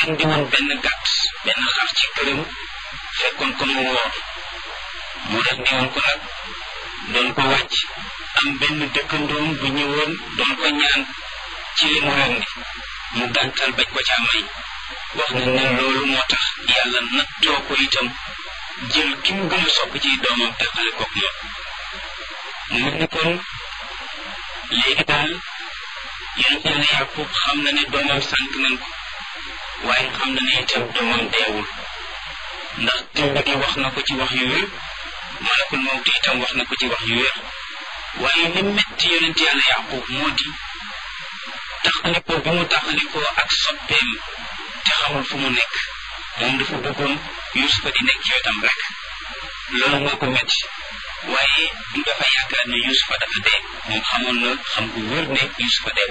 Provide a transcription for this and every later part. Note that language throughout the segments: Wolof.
andi woon benn gàtt benn xar ci këram fekkoon ko mu woor mu rendi woon ko nag doon ko wàcc am benn dëkkandoom bu ñëwoon doon ko ñaan ci li mu rendi mu gàntal bañ ko caa may wax na ne loolu moo tax yàlla nattoo ko itam jël ki mu gën a sopp ci doomam teqale koog moom mu mel ni kon léegi daal yonent yàlla yàqub xam na ne doomam sànq nañ ko waaye xam na ne itam doomam deewul ndax tëmb gi wax na ko ci wax yu wér malakul mawti itam wax na ko ci wax yu wér waaye li metti yonent yàlla yàqub moo di taxalikoo bi mu taxalikoo ak soppeem te xamul fu mu nekk moom dafa bëggoon yusufa di nekk ci wetam rek loolu moo ko metti waaye du dafa yaakaar ne yusufa dafa dee moom xamoon na xam gu wér ne yusufa deew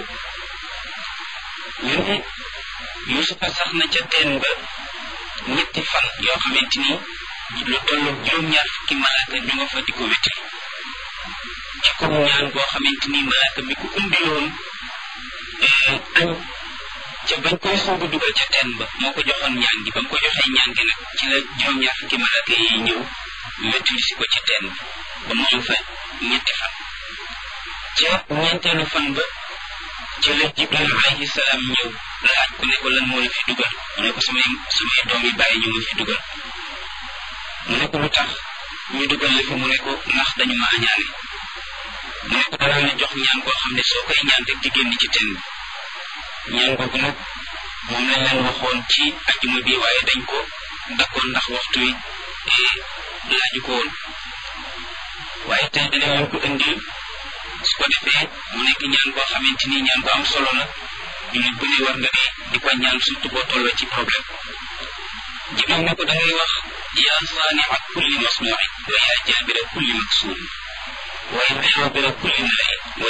ñu ne yusufa sax na ca teen ba ñetti fan yoo xamante ni lu tollu juróom-ñaar fukki malaaka ñu nga fa di ko wéti ci ko ñaan boo xamante ni malaaka mi ko umbiloon añ ca bañ koy soog a dugal ca teen ba moo ko joxoon ñaan gi ba mu ko joxee ñaan gi nag ci la juróom-ñaar fukki malaaka yi ñëw wétuli si ko ci teen ba ba mu am fa ñetti fan ca ñeenteelu fan ba ci la jibril alayhi salaam ñëw laaj ko ne ko lan moo la fi dugal mu ne ko samay samay doom yi bàyyi ñu ma fi dugal mu ne ko lu tax ñu dugal la fi mu ne ko ndax dañu ma añaane mu ne ko danaa la jox ñaan koo xam ne soo koy ñaan rek di génn ci teen bi ñaan googu nag moom lañ leen waxoon ci ajjuma bi waaye dañ ko dakkoon ndax waxtu wi laaju ko woon waaye tey danañ leen ko indil su ko defee mu nekk ñaan koo xamante ni ñaan ko am solo la jullit bu ne war nga di di ko ñaan surtout boo tolloo ci problème jibril ne ko da ngay wax yaa saania kulli masnuin wa yaa jaabira kulli maksuur wa yaa jaabira kulli malain